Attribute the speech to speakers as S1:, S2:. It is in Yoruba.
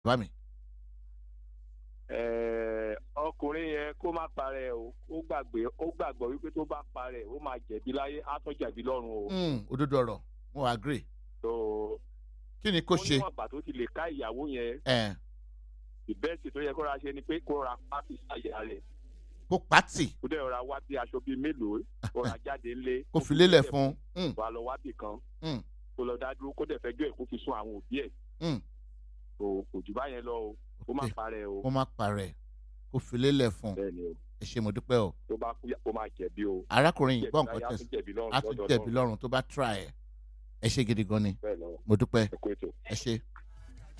S1: bá mi.
S2: Ẹ, ọkùnrin yẹn kó má parẹ́ o ó gbàgbé ó gbàgbọ́ wípé tó bá parẹ́ ó máa jẹ̀bi láyé á tún jẹ̀bi lọ́run o.
S1: Mm, òdodo ọ̀rọ̀ mo agree
S2: So,
S1: kí ni kò
S2: ó
S1: ṣe
S2: níwọ̀n ìgbà tó ti lè ká ìyàwó yẹn
S1: ẹ̀
S2: ìbẹ́ẹ̀sì tó yẹ kó ra ṣe ni pé kó ra pátì sáyà rẹ̀
S1: kó pàtì
S2: kó dẹ̀ ra wá bí aṣọ bíi mélòó kó ra jáde ńlé
S1: kó fi lélẹ̀ fún un.
S2: wà lọ wá bì kan
S1: Mm.
S2: kó lọ dá dúró kó dẹ̀ fẹjọ́ ẹ̀ kó fi sún àwọn òbí ẹ̀
S1: Mm.
S2: kò kò jù báyẹn lọ o kó má
S1: Okay.
S2: parẹ́ o
S1: kó má parẹ́ kó fi lélẹ̀ fún un.
S2: bẹ́ẹ̀ ni o
S1: ẹ ṣe mo dúpẹ́ o.
S2: tó bá kú kó má jẹ̀bi o
S1: arákùnrin yìí gbọ́
S2: Jẹ̀bi
S1: nǹkan
S2: láyé, á
S1: tẹ̀sí
S2: tún jẹ̀bi lọ́run
S1: á tún
S2: lọ́dọ̀
S1: jẹ̀bi
S2: Ọlọ́run.
S1: lọ́rùn tó bá try ẹ̀ ẹ ṣe gidi gan ni
S2: bẹ́ẹ̀ lọ
S1: mo dúpẹ́
S2: ẹ kó ètò.
S1: ẹ ṣe.